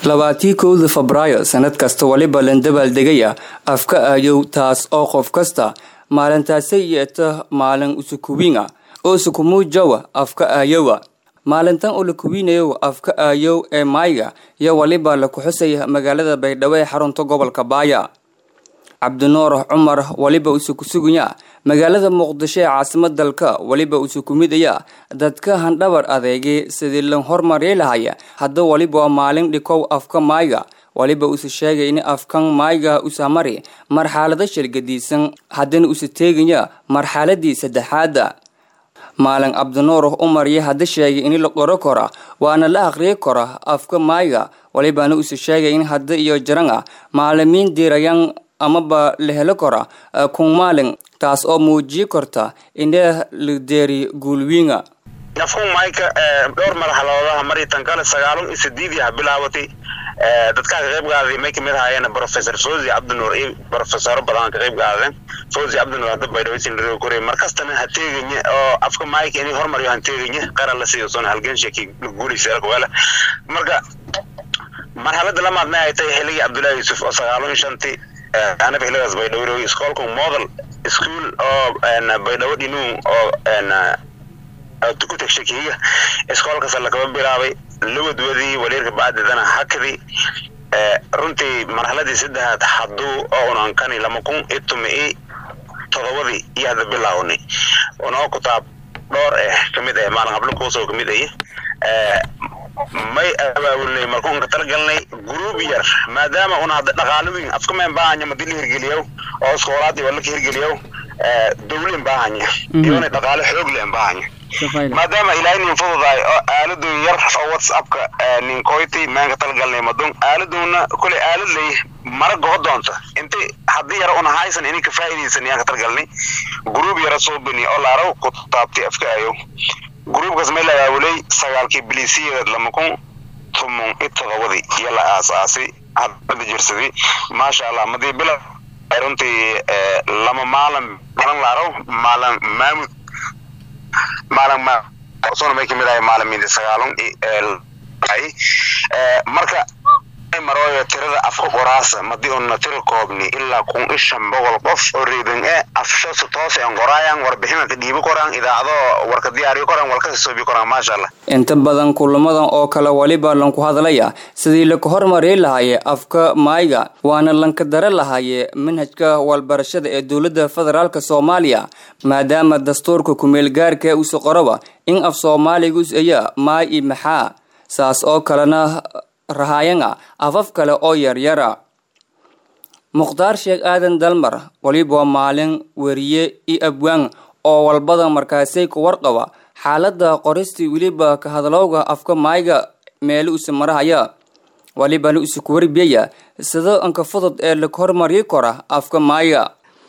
labaatii kowda febraayo sanad kasta waliba landabaaldegaya afka aayow taas oo qof kasta maalintaasay yeeta maalin usukuwiinga oo sukumuujawa afka aayowa maalintan oo la kuwiinayo afka aayow ee maayga iyo waliba la kuxusaya magaalada baydhabo ee xarunta gobolka baaya cabdinuur cumar waliba usukusugaya magaalada muqdisho ee caasimad dalka waliba usukumidaya dadka handhabar adeegay sidii la hormari lahaya hadda waliba waa maalin dhikow afka maayga waliba usa sheegay in afkan maayga usamari marxalado shargadiisan haddana usa teegaya marxaladii saddexaada maalin cabdinuur umar iyo hadda sheegay in la qoro kora waana la aqriyi kora afka maayga walibana usa sheegay in hadda iyo jaranga maalimiin diirayan amaba la helo kora kun maalin taas oo muujiyi karta inee la deeri guulwiinga afkun maayka dhowr marxaladoodaha maritan kale sagaalun iyo sideediyaha bilaabatay dadkaa ka qayb qaaday may kamid ahaayeen professor fawzi cabdinuur iyo professoro badan ka qayb qaadeen fawzi cabdinuur hadda baydhaweysinroo koray markastana ha teeganye oo afka maayka inay hormariyo han teeganye qaran la siiyo soona halganshaki guulaysa wala marka marxalada lamaadna ay tahay xilligii cabdullaahi yuusuf oo sagaalun iyo shantii anaba xilligaas baydhabo iskoolka model school oo baydhabo dhinuun oo ku tagshakiiga iskoolkaas lakaba bilaabay lawadwadii waliirka bacdidana hakadii runtii marxaladii saddexaad hadduu oo unankani lama kun iyo tuma i todobadii iyo hadda bilaawni unoo kutaab dhowr eh kamid ah maalin hablo kuusoo kamid ah may abaabulnay markuun ka talagalnay gruub yar maadaama una hadda dhaqaalo weyn afka meen baahanya madi la hirgeliyow oo iskoolaadii waa laka hirgeliyow dawlen baahanya iyona dhaqaalo xoog leen baahanya maadaama ilaahay nin fududahay oo aaladu yar oo whatsappka ninkoyti meen ka talagalnay madun aaladuna kule aalad lay mara goho doonta inta haddii yara una haysan inay ka faa'iidaysan yaan ka talagalnay gruub yara soo bani oo laaraw ku taabtay afka ayow gruubkaas may la aawulay sagaalkii bilisiyadeed lama kun tumun i todobadii iyo la aasaasay hadda jirsaday maasha allah madii bila runtii lama maalin balan laaraw maalin maamud maalin sona may kamid ahay maalimiinti sagaalun marka marooyo tirada afka qoraasa madii una tira koobni ilaa kun i shan boqol qof oo reedan e afshoosa toos en qoraayan warbixina ka dhiibi koraan idaacado warka diyaariyo koraan walkasa soobi koraan maasha allah inta badan kulamadan oo kale waliba lanku hadlaya sidii laka hormari lahaye afka maayga waana lanka dare lahaye manhajka walbarashada ee dowladda federaalk soomaaliya maadaama dastuurka kumeelgaarka usa qoraba in af soomaaligus aya maay i maxaa saas oo kalena rahaayanga afaf kale oo yaryara mukhtaar sheekh aadan dalmar waliba waa maalin weriye iyo abwaan oo walbada markaasay ku warqaba xaalada qoristii weliba ka hadlowga afka maayga meelo usa marahaya walibana usa ku warbiyaya sida anka fudud ee laka hormari kora afka maayga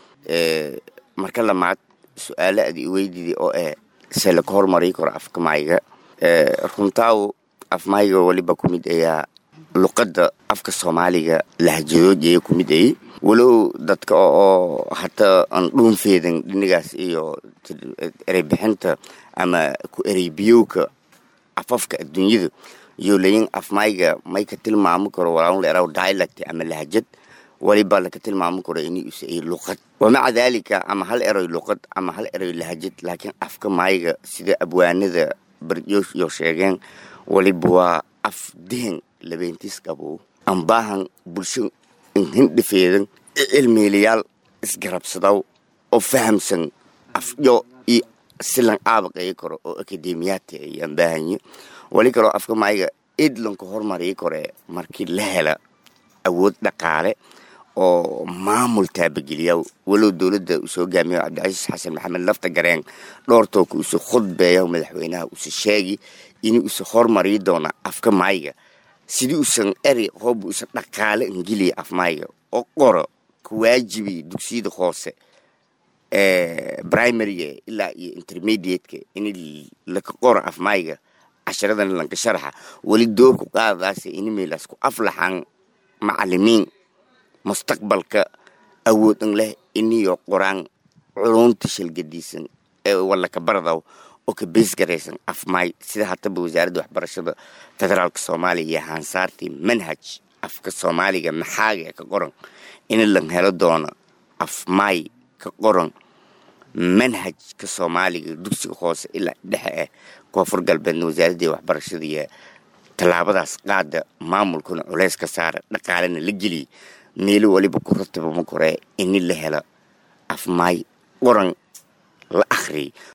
marka lamaad su-aalo aad i weydidi oo eh se laka hormari karo afka maayga runtaaw afmayga waliba ku mid ayaa luqadda afka soomaaliga lahjadoodaya ku mid ayay walow dadka oo hataa aan dhuunfeedan dhinigaas iyo ereybixinta ama ku ereybiyowka afafka adduunyada iyo layin afmayga may ka tilmaami karo walaalun leeraw dialect ama lahjad waliba laka tilmaami karo inay usa ay luqad wamaca daalika ama hal eroy luqad ama hal eroy lahjad laakiin afka maayga sida abwaanada baryo sheegeen waliba waa af dehen labeentiis qabow ambaahan bulsho hindhifeedan cilmiilayaal isgarabsadaw oo fahamsan afyo iyo silan aabaqeyi karo oo akademiyaadka ay ambaahanyo wali kaloo afka maayga idlanka hormariyi kore markii la hela awood dhaqaale oo maamul taabageliya walow dowladda uu soo gaamiyo cabdicasiis xasan maxamed lafta gareen dhoortooka uuse khudbeeya madaxweynaha uuse sheegi in uuse hormari doona afka maayga sidii usan eri hooba usan dhaqaale ingeliya afmaayga oo qoro ka waajibiya dugsiyada hoose primaryga ilaa iyo intermediateka in laka qoro afmaayga casharadan lanka sharaxa weli doorku qaadadaas inimeelaas ku aflaxan macalimiin mustaqbalka awoodan leh iniyo qoraan culunta shalgadiisan ee walaka baradaw oo ka beys garaysan afmaay sida hataba wasaaradda waxbarashada federaalka soomaaliya iyo haansaartii manhaj afka soomaaliga maxaaga ka qoran in lan helo doono afmaay ka qoran manhajka soomaaliga dugsiga hoose ilaa dhexe ah koonfur galbeedna wasaaradda waxbarashada iyo tallaabadaas qaada maamulkuna culeys ka saara dhaqaalena la geliya meelo waliba ku rataba ma koree in la helo afmaay qoran la akhriyay